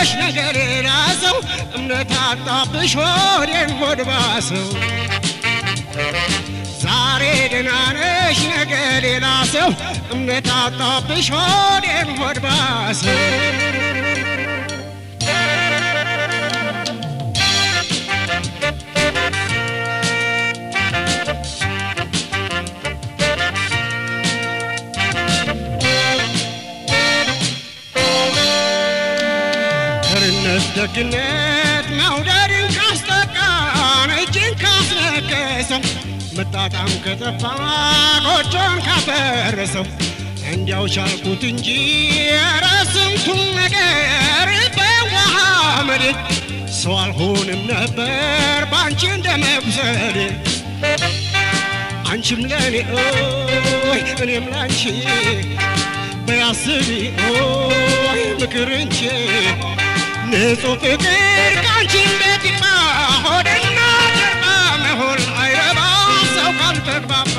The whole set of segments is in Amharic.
ነሽ ነገር ሌላ ሰው እምነት አጣብሽ ሆዴን ሆድ ባሰው ዛሬ ደህና ነሽ ነገ ሌላ ሰው እምነት አጣብሽ ሆዴን ሆድ ባሰው ቸርነት ደግነት መውደድን ካስጠቃን እጅን ካስነከሰው መጣጣም ከጠፋ ጎጆን ካፈረሰው እንዲያው ቻልኩት እንጂ ኧረ ስንቱን ነገር በውሃ መሬት ሰው አልሆንም ነበር ባንቺ እንደ መብሰል አንቺም ለእኔ ኦይ እኔም ላንቺ በያስቢ ኦይ ምክር እንጂ ንጹህ ፍቅር ካንቺም ቤት ይማ ሆድና ጀርባ መሆን አይረባ ሰው ካልተግባባ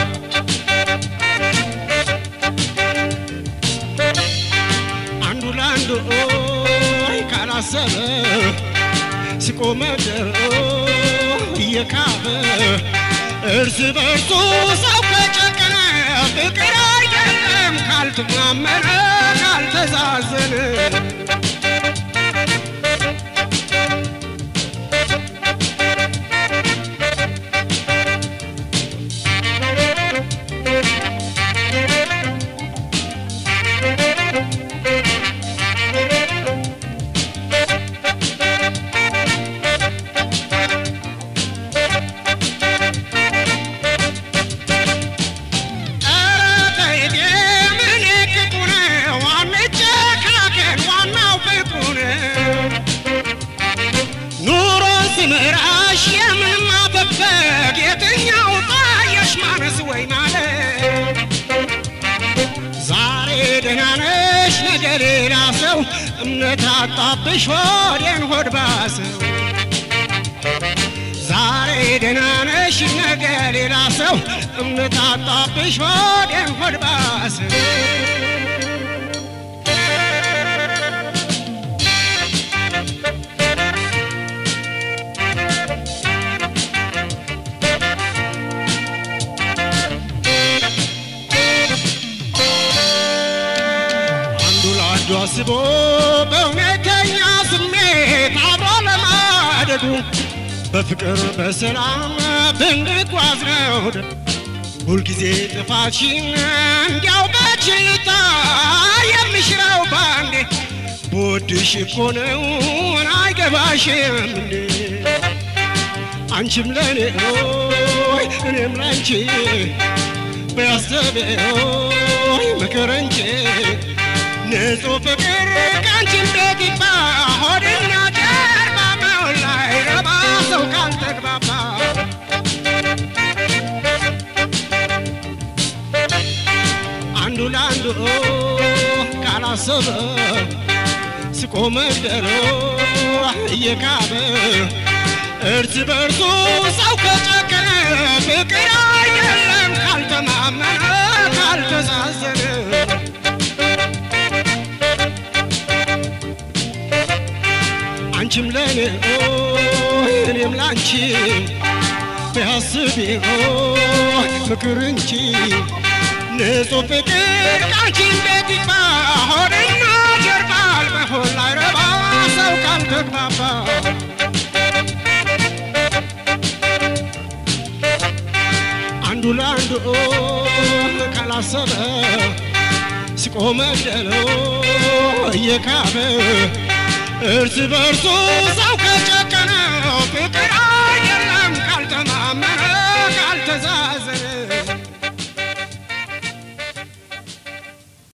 አንዱ ለአንዱ ኦይ ካላሰበ ሲቆመደር እየካበ እርስ በርሱ ሰው ከጨከነ ፍቅር አይደለም ካልተማመነ ካልተዛዘነ ኧረ ተይቴ ምን ክፉ ነው አንጨካከን ዋናው ፍቅሩ ነው ኑሮን ስምራሽ የምን ማፈግፈግ የትኛው ታየሽ ማነስ ወይ ማለት ዛሬ ደህና ነሽ ነገ ሌላ ሰው እምነት አጣብሽ ሆዴን ሆድ ባሰው ዛሬ ደህና ነሽ ነገ ሌላ ሰው እምነት አጣብሽ ሆዴን ሆድ ባሰው አንዱ ለአንዱ አስቦ በእውነተኛ ስሜት አብሮ ለማደጉ በፍቅር በሰላም ብንጓዝ ነው ሁልጊዜ ጥፋትሽን እንዲያው በችልታ የምሽረው ባንዴ በወድሽ እኮ ነው አይገባሽም እንዴ አንቺም ለእኔ ኦይ እኔም ላንቺ በያሰበ ኦይ ምክር እንጂ ንጹህ ፍቅር ካንቺም ቤት ይባ ሆድና ጀርባ መሆን ላይ ረባ ሰው ካልተግባባ አንዱ ለአንዱ ካላሰበ ስቆ መንደሮ እየካበ እርስ በርሱ ሰው ከጨከነ ፍቅር አይደለም ካልተማመነ ካልተዛዘነ አንቺም ለእኔ ኦይ እኔም ላንቺ ቢያስቢ ኦይ ምክር እንጂ ንጹህ ፍቅር ካንቺን ቤት ይባ ሆድና ጀርባ አልመሆን ላይረባ ሰው ካልተግባባ አንዱ ለአንዱ ካላሰበ ሲቆመደለው እየካበ እርስ በርሱ ሰው ከጨ